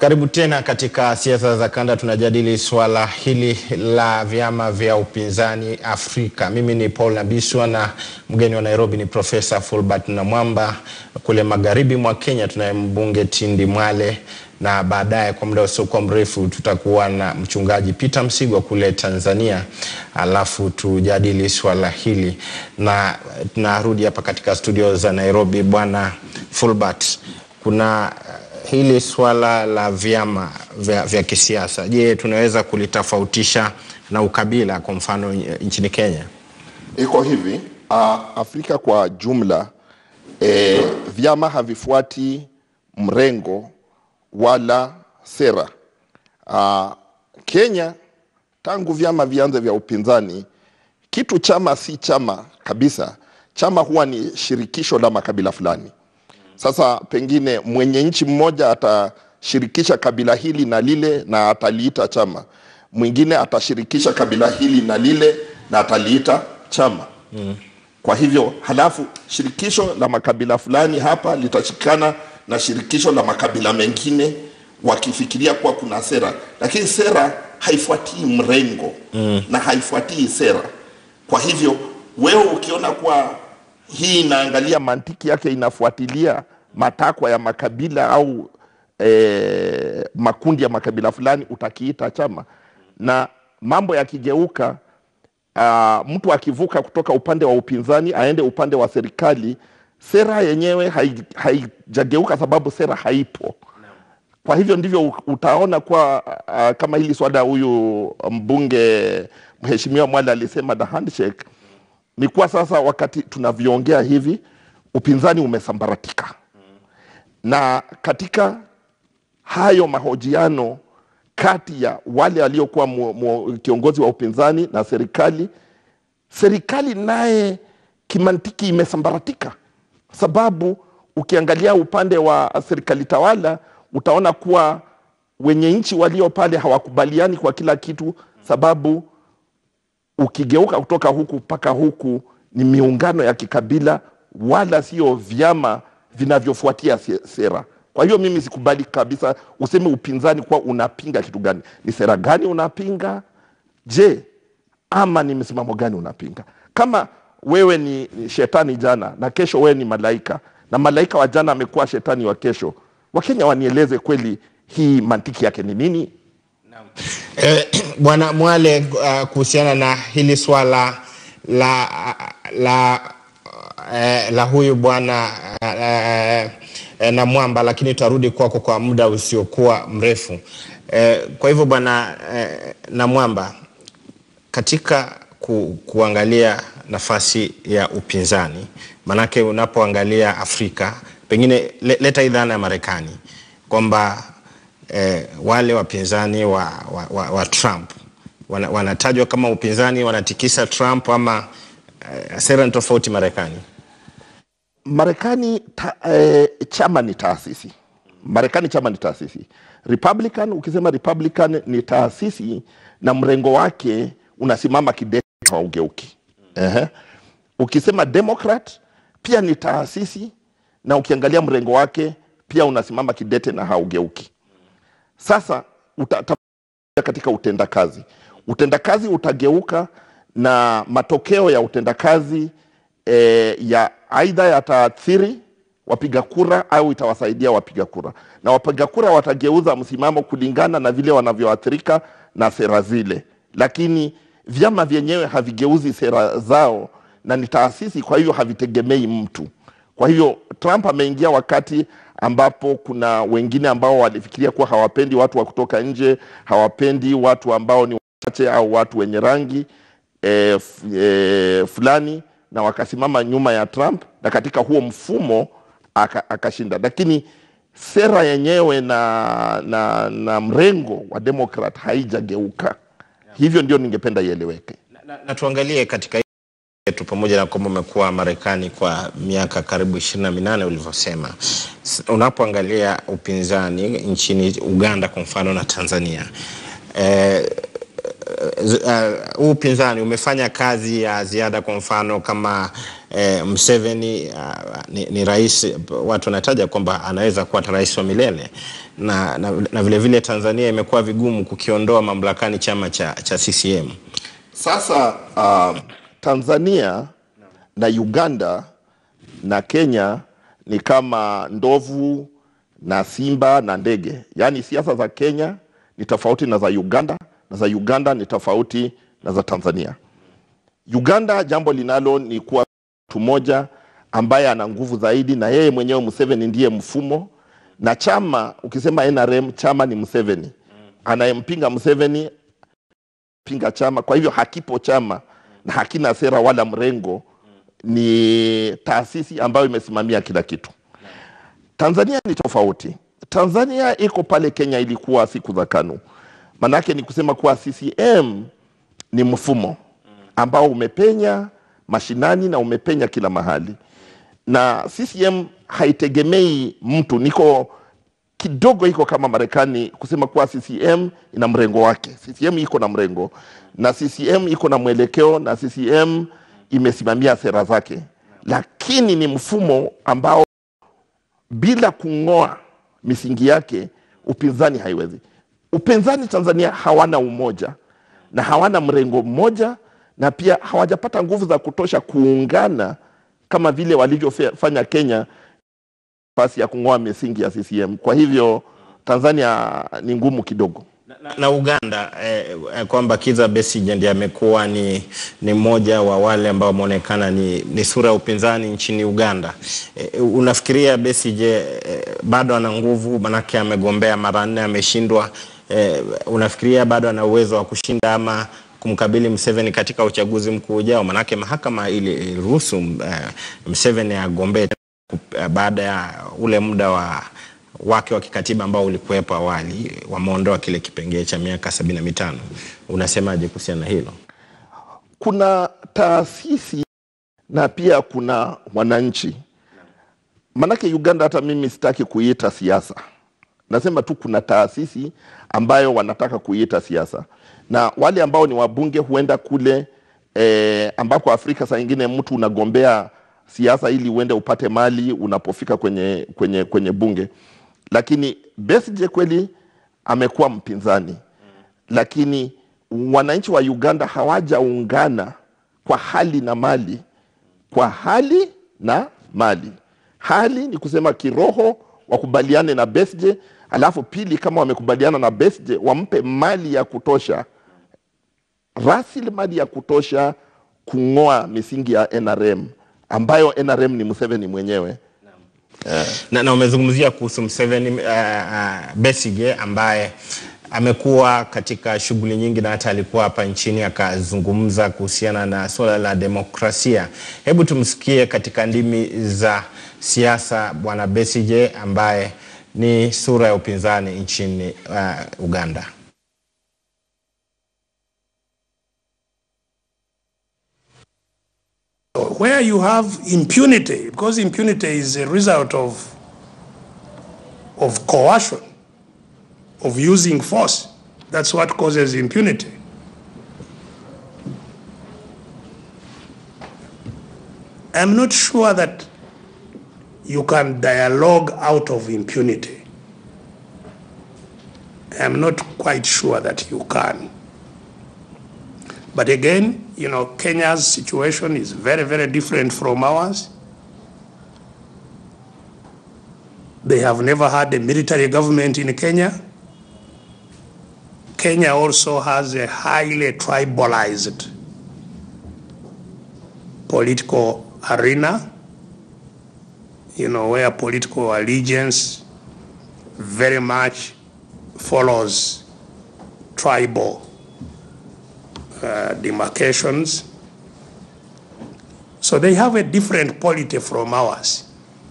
Karibu tena katika siasa za kanda, tunajadili swala hili la vyama vya upinzani Afrika. Mimi ni Paul Nabiswa na mgeni wa Nairobi ni Profesa Fulbert Namwamba. Kule magharibi mwa Kenya tunaye mbunge Tindi Mwale, na baadaye kwa muda usiokuwa mrefu tutakuwa na mchungaji Peter Msigwa kule Tanzania, alafu tujadili swala hili, na tunarudi hapa katika studio za Nairobi. Bwana Fulbert, kuna hili swala la vyama vya, vya kisiasa, je, tunaweza kulitofautisha na ukabila kwa mfano nchini Kenya? Iko hivi uh, Afrika kwa jumla eh, vyama havifuati mrengo wala sera. Uh, Kenya tangu vyama vianze vya upinzani, kitu chama si chama kabisa. Chama huwa ni shirikisho la makabila fulani. Sasa pengine mwenye nchi mmoja atashirikisha kabila hili na lile na ataliita chama, mwingine atashirikisha kabila hili na lile na ataliita chama mm. Kwa hivyo halafu shirikisho la makabila fulani hapa litashikana na shirikisho la makabila mengine wakifikiria kuwa kuna sera, lakini sera haifuatii mrengo mm. na haifuatii sera. Kwa hivyo wewe ukiona kuwa hii inaangalia mantiki yake inafuatilia matakwa ya makabila au e, makundi ya makabila fulani, utakiita chama. Na mambo yakigeuka, uh, mtu akivuka kutoka upande wa upinzani aende upande wa serikali, sera yenyewe haijageuka, sababu sera haipo. Kwa hivyo ndivyo utaona kwa uh, kama hili swala huyu mbunge mheshimiwa Mwale alisema the handshake ni kuwa sasa, wakati tunavyoongea hivi, upinzani umesambaratika na katika hayo mahojiano kati ya wale waliokuwa kiongozi wa upinzani na serikali, serikali naye kimantiki imesambaratika, sababu ukiangalia upande wa serikali tawala utaona kuwa wenye nchi walio pale hawakubaliani kwa kila kitu, sababu ukigeuka kutoka huku mpaka huku ni miungano ya kikabila, wala sio vyama vinavyofuatia sera. Kwa hiyo mimi sikubali kabisa useme upinzani kuwa unapinga kitu gani. Ni sera gani unapinga? Je, ama ni msimamo gani unapinga? Kama wewe ni shetani jana na kesho wewe ni malaika na malaika wa jana amekuwa shetani wa kesho, Wakenya wanieleze kweli hii mantiki yake ni nini? Eh, Bwana Mwale, uh, kuhusiana na hili swala la la eh, la huyu bwana eh, eh, Namwamba, lakini tutarudi kwako kwa muda usiokuwa mrefu eh, kwa hivyo bwana eh, Namwamba, katika ku, kuangalia nafasi ya upinzani, manake unapoangalia Afrika, pengine leta hii dhana ya Marekani kwamba eh, wale wapinzani wa, wa, wa, wa Trump wana, wanatajwa kama upinzani wanatikisa Trump ama eh, sera ni tofauti Marekani. Marekani ta, eh, chama ni taasisi. Marekani chama ni taasisi. Republican, ukisema Republican ni taasisi na mrengo wake unasimama kidete wa ugeuki. Ehe. Ukisema Democrat pia ni taasisi na ukiangalia mrengo wake pia unasimama kidete na haugeuki. Sasa uta, katika utendakazi, utendakazi utageuka na matokeo ya utendakazi e, ya aidha yataathiri wapiga kura au itawasaidia wapiga kura, na wapiga kura watageuza msimamo kulingana na vile wanavyoathirika na sera zile, lakini vyama vyenyewe havigeuzi sera zao na ni taasisi, kwa hivyo havitegemei mtu. Kwa hivyo Trump ameingia wakati ambapo kuna wengine ambao walifikiria kuwa hawapendi watu wa kutoka nje, hawapendi watu ambao ni wachache au watu wenye rangi e, e, fulani, na wakasimama nyuma ya Trump, na katika huo mfumo akashinda. Lakini sera yenyewe na, na, na mrengo wa Democrat haijageuka. Hivyo ndio ningependa ieleweke na, na, na tuangalie katika yetu pamoja na kwamba umekuwa Marekani kwa miaka karibu ishirini na minane ulivyosema, unapoangalia upinzani nchini Uganda kwa mfano na Tanzania eh, huu uh, upinzani umefanya kazi ya ziada, kwa mfano kama eh, Museveni uh, ni, ni rais, watu wanataja kwamba anaweza kuwa rais wa milele na, na, na vile vile Tanzania imekuwa vigumu kukiondoa mamlakani chama cha, cha CCM. Sasa uh, Tanzania na Uganda na Kenya ni kama ndovu na simba na ndege, yaani siasa za Kenya ni tofauti na za Uganda na za Uganda ni tofauti na za Tanzania. Uganda jambo linalo ni kuwa mtu mmoja ambaye ana nguvu zaidi, na yeye mwenyewe Museveni ndiye mfumo na chama. Ukisema NRM, chama ni Museveni, anayempinga Museveni pinga chama. Kwa hivyo hakipo chama na hakina sera wala mrengo, ni taasisi ambayo imesimamia kila kitu. Tanzania ni tofauti. Tanzania iko pale Kenya ilikuwa siku za KANU. Manake ni kusema kuwa CCM ni mfumo ambao umepenya mashinani na umepenya kila mahali, na CCM haitegemei mtu, niko kidogo iko kama Marekani kusema kuwa CCM ina mrengo wake. CCM iko na mrengo na CCM iko na mwelekeo na CCM imesimamia sera zake, lakini ni mfumo ambao bila kung'oa misingi yake upinzani haiwezi. Upinzani Tanzania hawana umoja na hawana mrengo mmoja, na pia hawajapata nguvu za kutosha kuungana kama vile walivyofanya Kenya nafasi ya kung'oa misingi ya CCM. Kwa hivyo Tanzania ni ngumu kidogo na, na Uganda eh, eh, kwamba Kizza Besigye ndiye amekuwa ni, ni mmoja wa wale ambao wameonekana ni, ni sura ya upinzani nchini Uganda. Eh, unafikiria Besigye eh, bado ana nguvu? Manake amegombea mara nne ameshindwa. Eh, unafikiria bado ana uwezo wa kushinda ama kumkabili Museveni katika uchaguzi mkuu ujao? Manake mahakama iliruhusu eh, Museveni agombee baada ya ule muda wa wake wa kikatiba ambao ulikuwepo awali, wameondoa kile kipengee cha miaka sabini na mitano. Unasemaje kuhusiana na hilo? Kuna taasisi na pia kuna wananchi. Manake Uganda, hata mimi sitaki kuiita siasa, nasema tu kuna taasisi ambayo wanataka kuiita siasa, na wale ambao ni wabunge huenda kule eh, ambako Afrika saa ingine mtu unagombea siasa ili uende upate mali unapofika kwenye, kwenye, kwenye bunge lakini Besigye kweli amekuwa mpinzani, lakini wananchi wa Uganda hawajaungana kwa hali na mali, kwa hali na mali. Hali ni kusema kiroho wakubaliane na Besigye, alafu pili, kama wamekubaliana na Besigye wampe mali ya kutosha, rasilimali ya kutosha kung'oa misingi ya NRM ambayo NRM ni Museveni mwenyewe. Yeah. Na, na umezungumzia kuhusu Museveni uh, uh, Besigye ambaye amekuwa katika shughuli nyingi na hata alikuwa hapa nchini akazungumza kuhusiana na suala la demokrasia. Hebu tumsikie katika ndimi za siasa Bwana Besigye ambaye ni sura ya upinzani nchini uh, Uganda. where you have impunity, because impunity is a result of, of coercion, of using force. That's what causes impunity. I'm not sure that you can dialogue out of impunity. I'm not quite sure that you can. But again, you know, Kenya's situation is very, very different from ours. They have never had a military government in Kenya. Kenya also has a highly tribalized political arena, you know, where political allegiance very much follows tribal uh, demarcations. So they have a different polity from ours.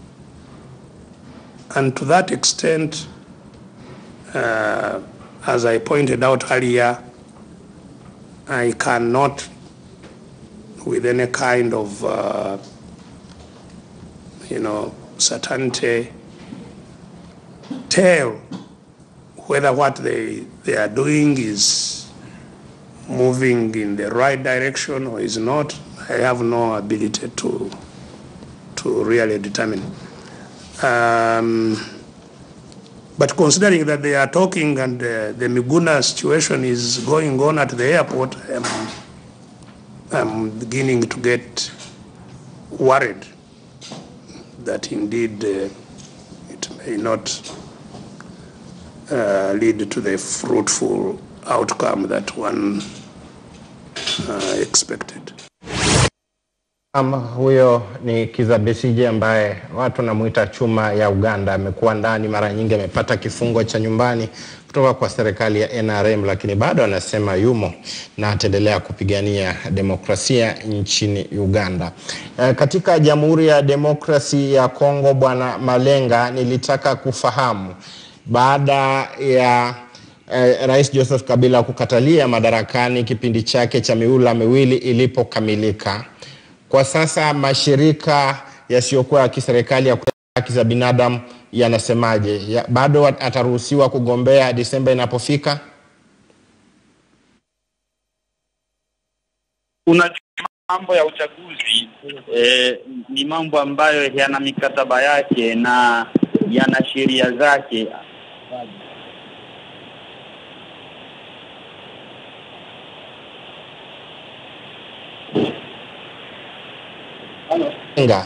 And to that extent, uh, as I pointed out earlier, I cannot, with any kind of, uh, you know, certainty, tell whether what they, they are doing is moving in the right direction or is not, I have no ability to to really determine. Um, but considering that they are talking and uh, the Miguna situation is going on at the airport, I'm, I'm beginning to get worried that indeed uh, it may not uh, lead to the fruitful outcome that one uh, expected. Ama huyo ni Kizza Besigye ambaye watu wanamuita chuma ya Uganda. Amekuwa ndani mara nyingi, amepata kifungo cha nyumbani kutoka kwa serikali ya NRM, lakini bado anasema yumo na ataendelea kupigania demokrasia nchini Uganda. E, katika Jamhuri ya Demokrasi ya Kongo, Bwana Malenga, nilitaka kufahamu baada ya eh, Rais Joseph Kabila kukatalia madarakani kipindi chake cha miula miwili ilipokamilika. Kwa sasa mashirika yasiyokuwa ya kiserikali ya kutetea haki za binadamu yanasemaje? Ya, bado ataruhusiwa kugombea Disemba inapofika? Unajua, mambo ya uchaguzi eh, ni mambo ambayo yana mikataba yake na yana sheria zake. Nga.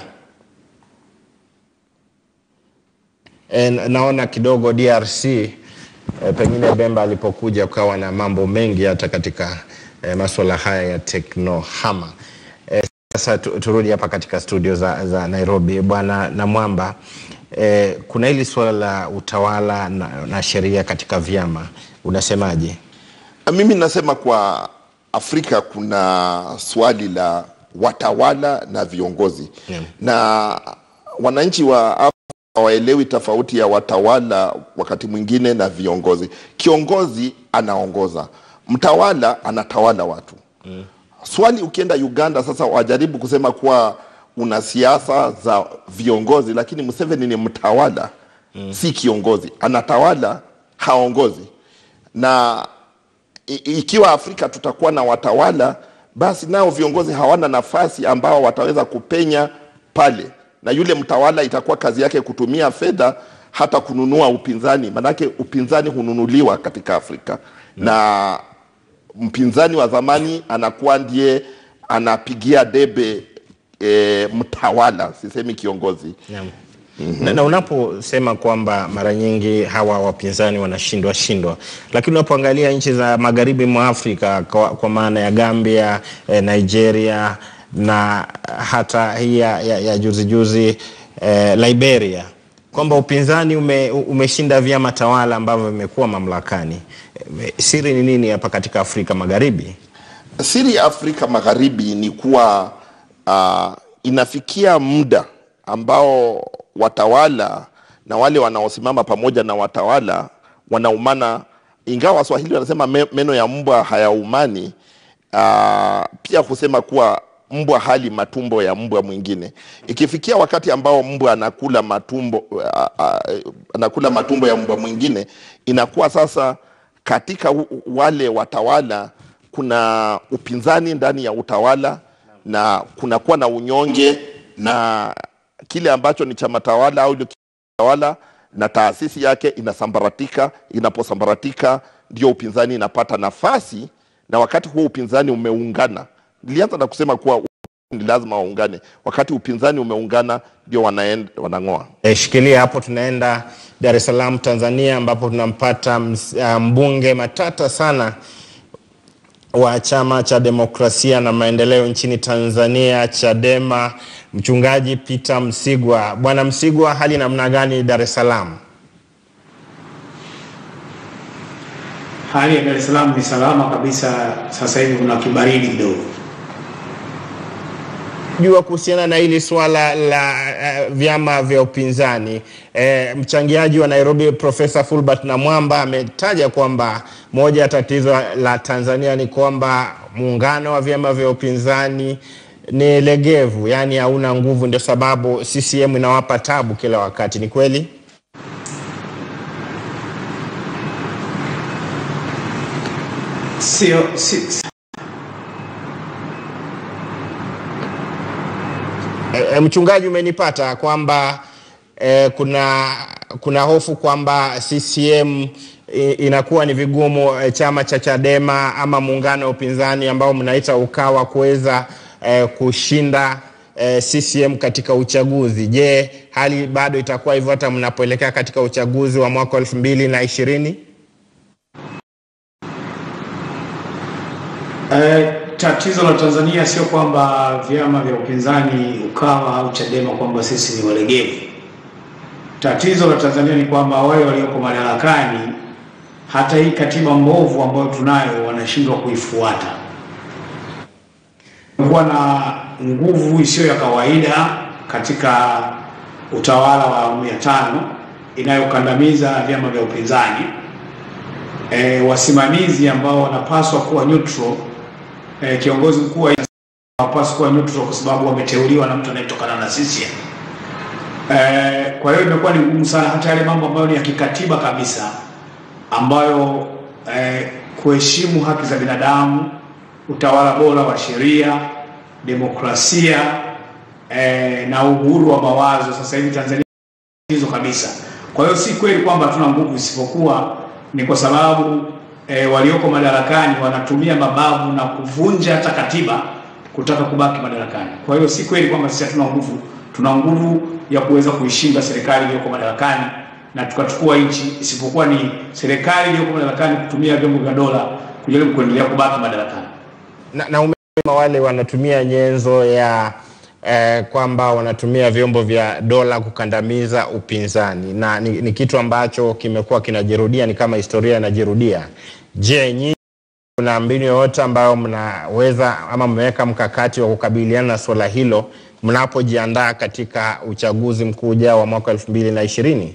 E, naona kidogo DRC e, pengine Bemba alipokuja ukawa na mambo mengi hata katika e, masuala haya ya teknohama. E, sasa tu, turudi hapa katika studio za, za Nairobi. Bwana Namwamba, e, kuna hili suala la utawala na, na sheria katika vyama, unasemaje? Mimi nasema kwa Afrika kuna swali la watawala na viongozi Yeah. na wananchi wa Afrika hawaelewi tofauti ya watawala wakati mwingine na viongozi. Kiongozi anaongoza, mtawala anatawala watu mm. Swali ukienda Uganda sasa, wajaribu kusema kuwa una siasa za viongozi, lakini Museveni ni mtawala mm. si kiongozi, anatawala haongozi na i- ikiwa Afrika tutakuwa na watawala, basi nao viongozi hawana nafasi ambao wataweza kupenya pale, na yule mtawala itakuwa kazi yake kutumia fedha hata kununua upinzani, manake upinzani hununuliwa katika Afrika na mpinzani wa zamani anakuwa ndiye anapigia debe e, mtawala, sisemi kiongozi. Naam. Na, na unaposema kwamba mara nyingi hawa wapinzani wanashindwa shindwa, lakini unapoangalia nchi za magharibi mwa Afrika kwa, kwa maana ya Gambia, eh, Nigeria na hata hii ya, ya, ya juzi juzi eh, Liberia kwamba upinzani ume, umeshinda vyama tawala ambavyo vimekuwa mamlakani. Eh, Siri ni nini hapa katika Afrika Magharibi? Siri ya Afrika Magharibi ni kuwa uh, inafikia muda ambao watawala na wale wanaosimama pamoja na watawala wanaumana, ingawa Waswahili wanasema me, meno ya mbwa hayaumani. Uh, pia kusema kuwa mbwa hali matumbo ya mbwa mwingine. Ikifikia wakati ambao mbwa anakula matumbo uh, uh, anakula matumbo ya mbwa mwingine, inakuwa sasa katika u- wale watawala kuna upinzani ndani ya utawala na kunakuwa na unyonge na kile ambacho ni chama tawala au ile tawala na taasisi yake inasambaratika. Inaposambaratika ndio upinzani inapata nafasi, na wakati huo upinzani umeungana. Nilianza na kusema kuwa ni lazima waungane. Wakati upinzani umeungana, ndio wanaenda wanang'oa. E, shikilia hapo, tunaenda Dar es Salaam Tanzania, ambapo tunampata ms- ah, mbunge matata sana wa chama cha demokrasia na maendeleo nchini Tanzania Chadema, mchungaji Peter Msigwa. Bwana Msigwa, hali namna gani Dar es Salaam? Hali ya Dar es Salaam ni salama kabisa. Sasa hivi kuna kibaridi kidogo. jua kuhusiana na hili swala la uh, vyama vya upinzani e, mchangiaji wa Nairobi Profesa Fulbert Namwamba ametaja kwamba moja ya tatizo la Tanzania ni kwamba muungano wa vyama vya upinzani ni legevu, yaani hauna nguvu, ndio sababu CCM inawapa tabu kila wakati. Ni kweli? sio si, E, e, mchungaji umenipata kwamba e, kuna kuna hofu kwamba CCM i- inakuwa ni vigumu e, chama cha Chadema ama muungano wa upinzani ambao mnaita Ukawa kuweza e, kushinda e, CCM katika uchaguzi. Je, hali bado itakuwa hivyo hata mnapoelekea katika uchaguzi wa mwaka elfu mbili na ishirini? Eh, tatizo la Tanzania sio kwamba vyama vya upinzani Ukawa au Chadema kwamba sisi ni walegevu. Tatizo la Tanzania ni kwamba wale walioko madarakani, hata hii katiba mbovu ambayo tunayo wanashindwa kuifuata. Kuwa na nguvu isiyo ya kawaida katika utawala wa awamu ya tano inayokandamiza vyama vya upinzani e, wasimamizi ambao wanapaswa kuwa neutral e, kiongozi mkuu wa nchi hawapaswi kuwa neutral kwa sababu wameteuliwa na mtu anayetokana na CCM. E, kwa hiyo imekuwa ni ngumu sana hata yale mambo ambayo ni ya kikatiba kabisa ambayo e, kuheshimu haki za binadamu, utawala bora wa sheria, demokrasia e, na uhuru wa mawazo. Sasa hivi Tanzania hizo kabisa. Kwa hiyo si kweli kwamba hatuna nguvu, isipokuwa ni kwa sababu e, walioko madarakani wanatumia mabavu na kuvunja hata katiba kutaka kubaki madarakani. Kwa hiyo si kweli kwamba sisi hatuna nguvu, tuna nguvu ya kuweza kuishinda serikali iliyoko madarakani na tukachukua nchi, isipokuwa ni serikali iliyoko madarakani kutumia vyombo vya dola kujaribu kuendelea kubaki madarakani. na, na umesema wale wanatumia nyenzo ya eh, kwamba wanatumia vyombo vya dola kukandamiza upinzani na ni, ni kitu ambacho kimekuwa kinajirudia, ni kama historia inajirudia. Je, nyinyi kuna mbinu yoyote ambayo mnaweza ama mmeweka mkakati wa kukabiliana na suala hilo mnapojiandaa katika uchaguzi mkuu ujao wa mwaka elfu mbili na ishirini?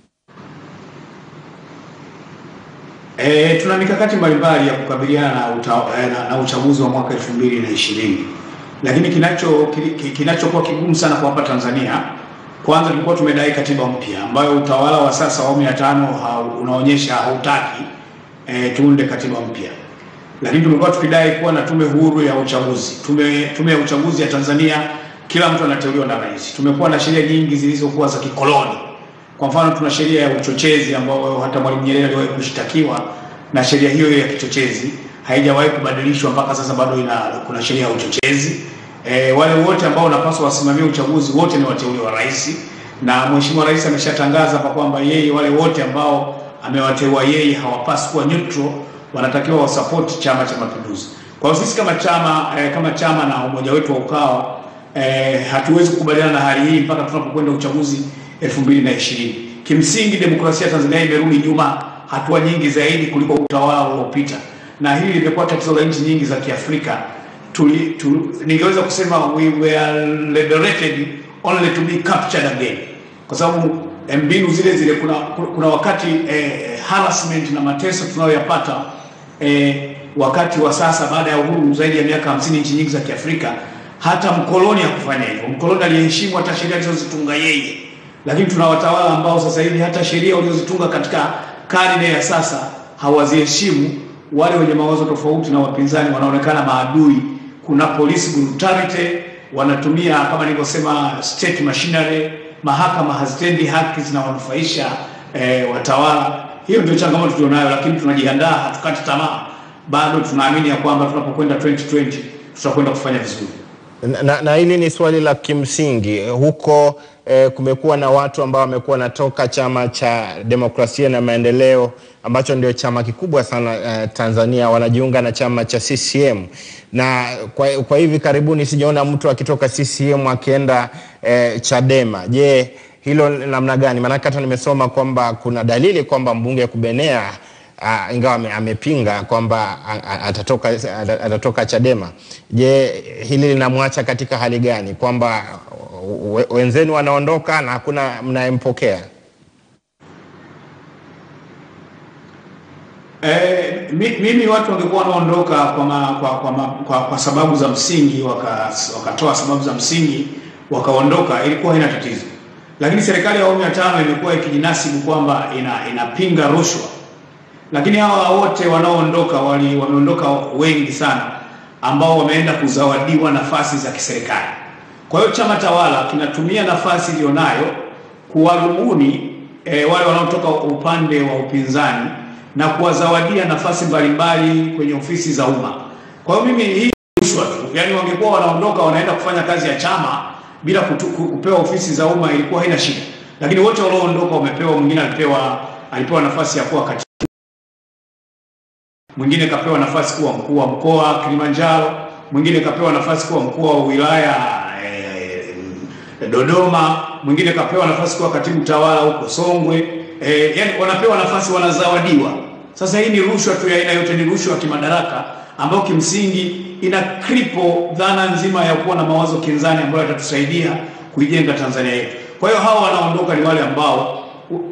E, tuna mikakati mbalimbali ya kukabiliana na, uta, eh, na, na uchaguzi wa mwaka elfu mbili na ishirini lakini kinacho ki- ki- kinachokuwa kigumu sana kwa hapa Tanzania, kwanza tulikuwa tumedai katiba mpya ambayo utawala wa sasa wa awamu ya tano hau- unaonyesha hautaki e, tuunde katiba mpya, lakini tumekuwa tukidai kuwa na tume huru ya uchaguzi. Tume, tume ya uchaguzi ya Tanzania, kila mtu anateuliwa na rais. Tumekuwa na sheria nyingi zilizokuwa za kikoloni. Kwa mfano, tuna sheria ya uchochezi ambayo hata Mwalimu Nyerere aliwahi kushtakiwa na sheria hiyo ya kichochezi haijawahi kubadilishwa mpaka sasa, bado ina kuna sheria ya uchochezi. E, wale wote ambao wanapaswa wasimamie uchaguzi wote ni wateule wa rais, na Mheshimiwa Rais ameshatangaza hapa kwamba yeye wale wote ambao amewateua yeye hawapaswi kuwa neutral, wanatakiwa wasupport Chama cha Mapinduzi. Kwa hiyo sisi kama chama e, kama chama na umoja wetu wa Ukawa e, hatuwezi kukubaliana na hali hii mpaka tunapokwenda uchaguzi 2020. Kimsingi demokrasia ya Tanzania imerudi nyuma hatua nyingi zaidi kuliko utawala uliopita, na hili limekuwa tatizo la nchi nyingi za Kiafrika. Tuli, tu, ningeweza kusema we were liberated only to be captured again, kwa sababu eh, mbinu zile zile, kuna, kuna wakati eh, harassment na mateso tunayoyapata eh, wakati wa sasa baada ya uhuru zaidi ya miaka 50 nchi nyingi za Kiafrika, hata mkoloni hakufanya hivyo. Mkoloni aliheshimu hata sheria alizozitunga yeye, lakini tuna watawala ambao sasa hivi hata sheria walizozitunga katika karne ya sasa hawaziheshimu. Wale wenye mawazo tofauti na wapinzani wanaonekana maadui. Kuna police brutality, wanatumia kama nilivyosema state machinery, mahakama hazitendi haki, zinawanufaisha eh, watawala. Hiyo ndio changamoto tulionayo, lakini tunajiandaa, hatukati tamaa, bado tunaamini ya kwamba tunapokwenda 2020 tutakwenda kufanya vizuri. Na, na, na hili ni swali la kimsingi huko eh, kumekuwa na watu ambao wamekuwa wanatoka chama cha demokrasia na maendeleo ambacho ndio chama kikubwa sana eh, Tanzania wanajiunga na chama cha CCM na kwa, kwa hivi karibuni sijaona mtu akitoka CCM akienda eh, Chadema. Je, hilo namna gani? Maanake hata nimesoma kwamba kuna dalili kwamba mbunge Kubenea uh, ingawa ame, amepinga kwamba a- a- atatoka, ata- atatoka Chadema. Je, hili linamwacha katika hali gani, kwamba we- wenzenu wanaondoka na hakuna mnayempokea? Eh, mi, mimi watu wangekuwa wanaondoka kwa, ma, kwa, kwa, ma, kwa, kwa sababu za msingi waka, wakatoa sababu za msingi wakaondoka, ilikuwa haina tatizo, lakini serikali ya awamu ya tano imekuwa ikijinasibu kwamba ina, inapinga rushwa, lakini hawa wote wanaoondoka wali wameondoka wengi sana ambao wameenda kuzawadiwa nafasi za kiserikali. Kwa hiyo chama tawala kinatumia nafasi iliyonayo kuwarubuni e, wale wanaotoka upande wa upinzani na kuwazawadia nafasi mbalimbali kwenye ofisi za umma. Kwa hiyo mimi hii rushwa tu, yaani wangekuwa wanaondoka wanaenda kufanya kazi ya chama bila kutu, kupewa ofisi za umma ilikuwa haina shida, lakini wote walioondoka wamepewa. Mwingine alipewa alipewa nafasi ya kuwa katibu, mwingine kapewa nafasi kuwa mkuu wa mkoa Kilimanjaro, mwingine kapewa nafasi kuwa mkuu wa wilaya eh, Dodoma, mwingine kapewa nafasi kuwa katibu tawala huko Songwe. Eh, yani wanapewa nafasi, wanazawadiwa. Sasa hii ni rushwa tu ya aina yote, ni rushwa ya kimadaraka ambayo kimsingi ina kripo dhana nzima ya kuwa na mawazo kinzani ambayo yatatusaidia kuijenga Tanzania yetu. Kwa hiyo hawa wanaondoka ni wale ambao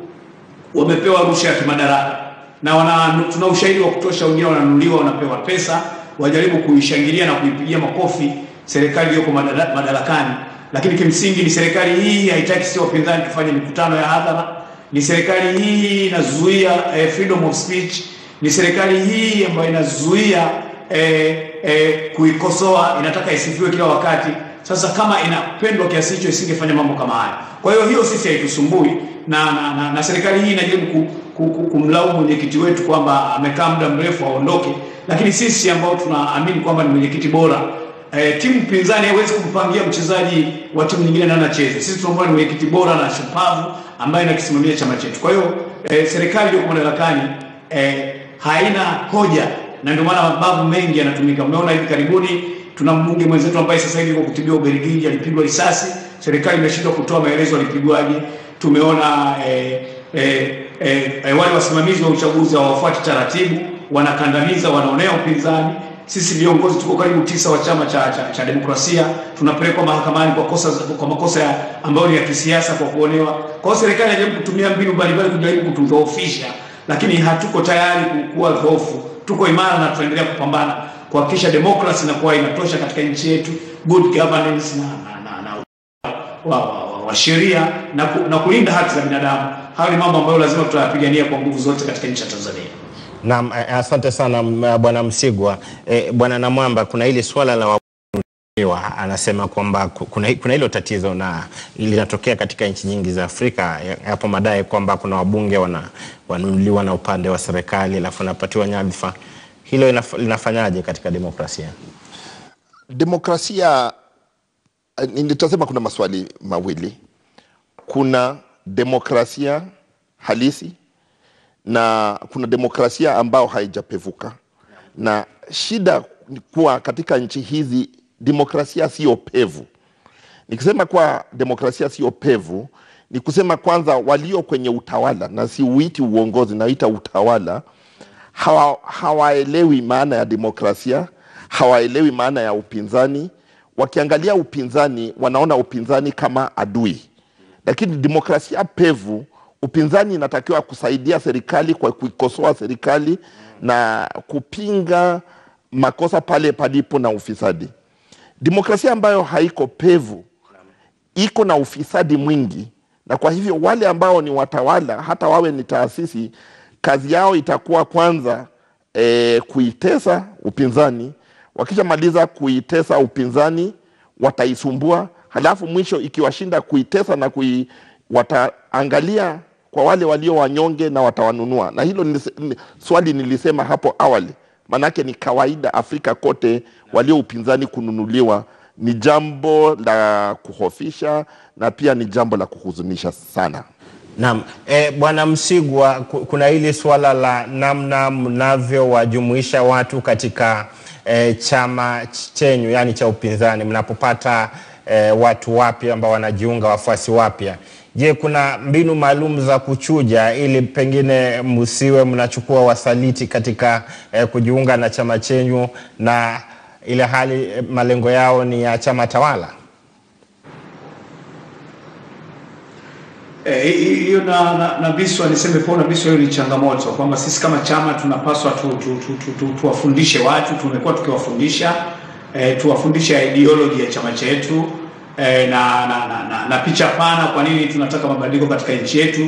wamepewa rushwa ya kimadaraka na wana, tuna ushahidi wa kutosha. Wengine wananunuliwa, wanapewa pesa, wajaribu kuishangilia na kuipigia makofi serikali iliyoko madarakani, lakini kimsingi ni serikali hii haitaki sisi wapinzani tufanye mikutano ya hadhara. Ni serikali hii inazuia eh, freedom of speech. Ni serikali hii ambayo inazuia eh, eh, kuikosoa, inataka isifiwe kila wakati. Sasa kama inapendwa kiasi hicho isingefanya mambo kama haya. Kwa hiyo hiyo sisi haitusumbui na, na, na, na serikali hii inajaribu ku, ku, ku, kumlaumu mwenyekiti wetu kwamba amekaa muda mrefu aondoke, lakini sisi ambao tunaamini kwamba ni mwenyekiti bora e, timu pinzani haiwezi kumpangia mchezaji wa timu nyingine na anacheza. Sisi tunaomba ni mwenyekiti bora na shupavu ambaye anakisimamia chama chetu. Kwa hiyo e, serikali iliyoko madarakani e, haina hoja na ndio maana mabavu mengi yanatumika. Umeona hivi karibuni tuna mbunge mwenzetu ambaye sasa hivi kwa kutibiwa Ubelgiji alipigwa risasi, serikali imeshindwa kutoa maelezo alipigwaje. Tumeona eh, eh, eh, eh, wale wasimamizi wa uchaguzi hawafuati taratibu, wanakandamiza, wanaonea upinzani. Sisi viongozi tuko karibu tisa wa chama cha, cha, cha demokrasia tunapelekwa mahakamani kwa kosa kwa makosa ambayo ni ya kisiasa kwa kuonewa. Kwa hiyo serikali inajaribu kutumia mbinu mbalimbali kujaribu kutudhoofisha, lakini hatuko tayari kuwa dhoofu. Tuko imara na tunaendelea kupambana kuhakikisha demokrasi inakuwa inatosha katika nchi yetu, good governance na, na, na, na wa, wa, wa, wa sheria na, ku, na kulinda haki za binadamu. Hayo ni mambo ambayo lazima tutayapigania kwa nguvu zote katika nchi ya Tanzania. Naam, asante sana bwana Msigwa. E, bwana Namwamba, kuna hili swala la wabunge anasema kwamba kuna, kuna hilo tatizo na linatokea katika nchi nyingi za Afrika. Hapo madai kwamba kuna wabunge wananunuliwa wana na upande wa serikali alafu wanapatiwa nyadhifa. Hilo linafanyaje katika demokrasia? Demokrasia nitasema kuna maswali mawili. Kuna demokrasia halisi na kuna demokrasia ambayo haijapevuka, na shida ni kuwa katika nchi hizi demokrasia sio pevu. Nikisema kuwa demokrasia sio pevu, ni kusema kwanza, walio kwenye utawala, na siuiti uongozi, naita utawala, hawa, hawaelewi maana ya demokrasia, hawaelewi maana ya upinzani. Wakiangalia upinzani, wanaona upinzani kama adui, lakini demokrasia pevu upinzani inatakiwa kusaidia serikali kwa kuikosoa serikali na kupinga makosa pale palipo na ufisadi. Demokrasia ambayo haiko pevu iko na ufisadi mwingi, na kwa hivyo wale ambao ni watawala, hata wawe ni taasisi, kazi yao itakuwa kwanza e, kuitesa upinzani. Wakishamaliza kuitesa upinzani, wataisumbua, halafu mwisho ikiwashinda kuitesa na kui, wataangalia kwa wale walio wanyonge na watawanunua. Na hilo nilise, swali nilisema hapo awali, manake ni kawaida Afrika kote walio upinzani kununuliwa ni jambo la kuhofisha na pia ni jambo la kuhuzunisha sana. Naam, e, Bwana Msigwa, kuna hili swala la namna mnavyowajumuisha watu katika e, chama chenyu yani cha upinzani mnapopata e, watu wapya ambao wanajiunga, wafuasi wapya Je, kuna mbinu maalum za kuchuja ili pengine msiwe mnachukua wasaliti katika eh, kujiunga na chama chenyu na ile hali eh, malengo yao ni ya chama tawala? hiyo e, na, na, na Biswa niseme kwa na Biswa, hiyo ni changamoto kwamba sisi kama chama tunapaswa tu, tu, tu, tu, tu, tuwafundishe watu. Tumekuwa tukiwafundisha e, tuwafundishe ideology ya chama chetu e, na, na, na, na, na picha pana, kwa nini tunataka mabadiliko katika nchi yetu,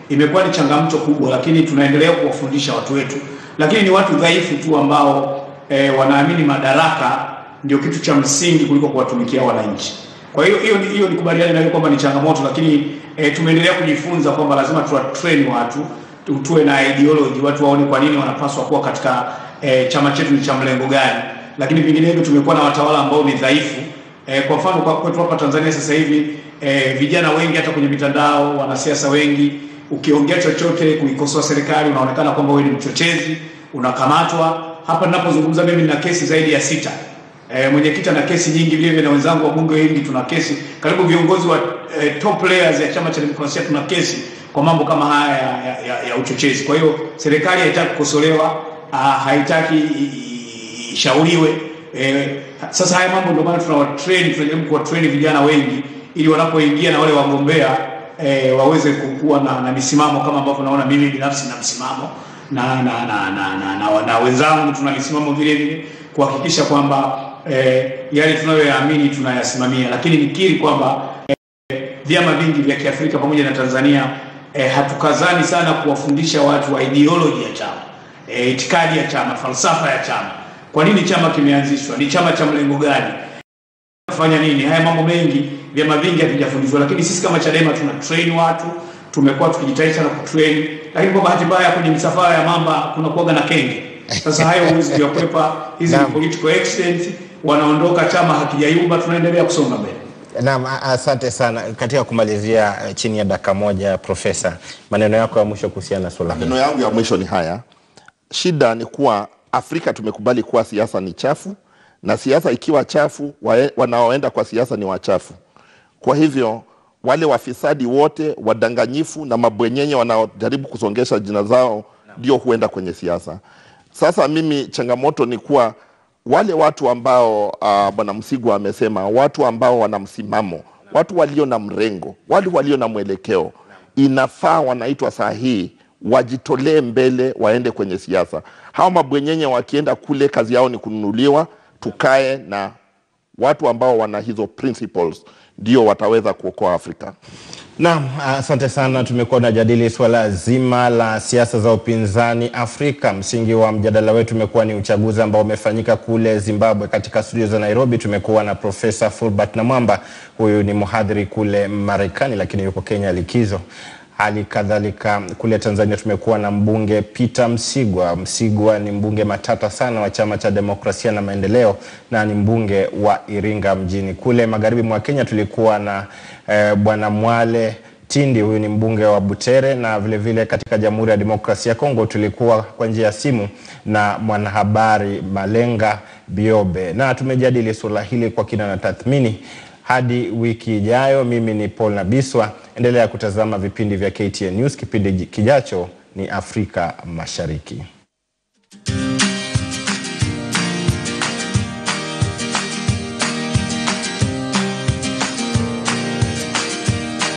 imekuwa ni changamoto kubwa, lakini tunaendelea kuwafundisha watu wetu, lakini ni watu dhaifu tu ambao e, wanaamini madaraka ndio kitu cha msingi kuliko kuwatumikia wananchi. Kwa hiyo hiyo hiyo nikubaliane nayo kwamba ni changamoto, lakini e, tumeendelea kujifunza kwamba lazima tuwatrain watu tu- tuwe na ideology, watu waone kwa nini wanapaswa kuwa katika e, chama chetu ni cha mlengo gani, lakini vinginevyo tumekuwa na watawala ambao ni dhaifu. E, kwa mfano kwa kwetu hapa Tanzania sasa hivi e, vijana wengi hata kwenye mitandao, wanasiasa wengi, ukiongea chochote kuikosoa serikali unaonekana kwamba wewe ni mchochezi, unakamatwa. Hapa ninapozungumza mimi nina kesi zaidi ya sita. E, mwenyekiti ana kesi nyingi vile vile na wenzangu wa bunge wengi tuna kesi. Karibu viongozi wa e, top players ya chama cha demokrasia tuna kesi kwa mambo kama haya ya, ya, ya, ya uchochezi. Kwa hiyo serikali haitaki kukosolewa, ah, haitaki i- i- ishauriwe. E, sasa haya mambo ndio maana tunawatrain, tunajaribu kuwatrain vijana wengi ili wanapoingia na wale wagombea e, waweze kuwa na, na misimamo kama ambavyo naona mimi binafsi na msimamo na na na na, na, na, na, na wenzangu tuna misimamo vile vile kuhakikisha kwamba eh, yale tunayoyaamini tunayasimamia, lakini nikiri kwamba eh, vyama vingi vya Kiafrika pamoja na Tanzania eh, hatukazani sana kuwafundisha watu wa ideology ya chama eh, itikadi ya chama, falsafa ya chama. Kwa nini chama kimeanzishwa? Ni chama cha mlengo gani? kufanya nini? Haya mambo mengi vyama vingi havijafundishwa, lakini sisi kama Chadema tuna train watu, tumekuwa tukijitahidi sana kutrain, lakini kwa bahati mbaya kwenye misafara ya mamba kuna kuwaga na kenge. Sasa hayo huwezi kuyakwepa, hizi ni Naam. political accident, wanaondoka, chama hakijayumba, tunaendelea kusonga mbele. Naam, a- asante sana. Katika kumalizia eh, chini ya dakika moja, Profesa, maneno yako ya mwisho kuhusiana na swala hili. Maneno yangu ya mwisho ni haya. Shida ni kuwa Afrika tumekubali kuwa siasa ni chafu, na siasa ikiwa chafu, wae- wanaoenda kwa siasa ni wachafu. Kwa hivyo wale wafisadi wote, wadanganyifu na mabwenyenye wanaojaribu kusongesha jina zao ndio huenda kwenye siasa. Sasa mimi changamoto ni kuwa wale watu ambao uh, bwana Msigwa amesema, watu ambao wana msimamo, watu walio na mrengo, wale walio na mwelekeo, inafaa wanaitwa saa hii wajitolee mbele, waende kwenye siasa. Hawa mabwenyenye wakienda kule, kazi yao ni kununuliwa. Tukae na watu ambao wana hizo principles, ndio wataweza kuokoa Afrika. Naam, asante sana. Tumekuwa tunajadili swala zima la siasa za upinzani Afrika. Msingi wa mjadala wetu umekuwa ni uchaguzi ambao umefanyika kule Zimbabwe. Katika studio za Nairobi tumekuwa na Profesa Fulbert Namwamba, huyu ni mhadhiri kule Marekani, lakini yuko Kenya likizo. Hali kadhalika kule Tanzania tumekuwa na mbunge Peter Msigwa. Msigwa ni mbunge matata sana wa chama cha demokrasia na maendeleo na ni mbunge wa Iringa mjini. Kule magharibi mwa Kenya tulikuwa na eh, bwana Mwale Tindi, huyu ni mbunge wa Butere, na vile vile katika Jamhuri ya Demokrasia ya Kongo tulikuwa kwa njia ya simu na mwanahabari Malenga Biobe, na tumejadili suala hili kwa kina na tathmini. Hadi wiki ijayo, mimi ni Paul Nabiswa. Endelea kutazama vipindi vya KTN News. Kipindi kijacho ni Afrika Mashariki.